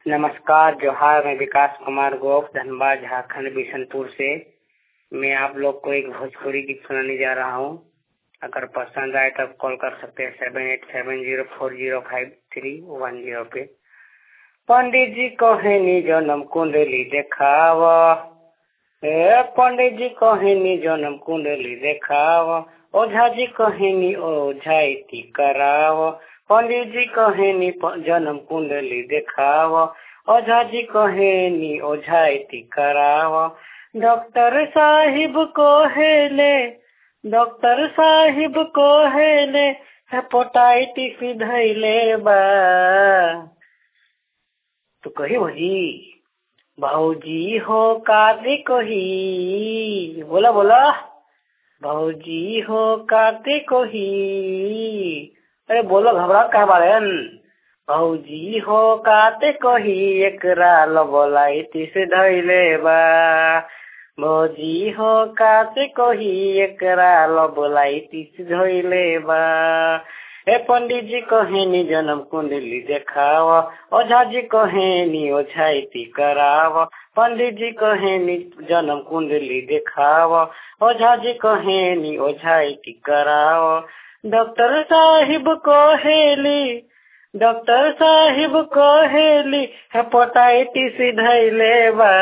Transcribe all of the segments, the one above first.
नमस्कार जोहार मैं विकास कुमार गोप धनबाद झारखंड बिशनपुर से मैं आप लोग को एक भोजपुरी गीत सुनाने जा रहा हूँ अगर पसंद आए तब कॉल कर सकते हैं seven eight seven zero four zero five three one zero पे पंडित जी कहेनी जन्म कुंडली देखाव ए पंडित जी कहेनी जन्म कुंडली देखाव ओझा जी कहेनी ओझाइती कराव पंडित जी कहेनी जन्म कुंडली देखाव ओझा जी कहेनी ओझाइती कराव डॉक्टर साहिब को हेले डॉक्टर साहिब को हेले हेपोटाइटिस धैले बा तो कही भौजी भौजी हो काते कही बोला बोला भौजी हो काते कही अरे बोलो घबरा कह बाड़न भौजी हो काते कही एकरा लबोलाइटिस धैले बा भौजी हो काते कही एकरा लबोलाइटिस धैले बा ए पंडित जी कहेनी जन्म कुंडली देखाव ओझा जी कहेनी ओझाइती कराव पंडित जी कहेनी जन्म कुंडली देखाव ओझा जी कहेनी ओझाइती कराव डॉक्टर साहिब कहेली डॉक्टर साहिब कहेली हेपेटाइटिस धैले बा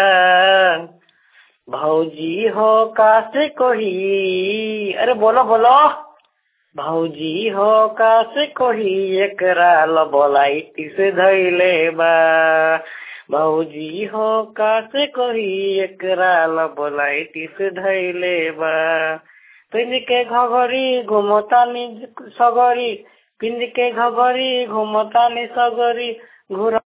भौजी हो कासे कही अरे बोलो बोलो भौजी हो कासे कही एकरा लबोलाइटिस धैले बा भौजी हो कासे कही एकरा लबोलाइटिस धैले बा पिंड के घगरी घुमतानी सगरी पिंड के घगरी घुमतानी सगरी घुर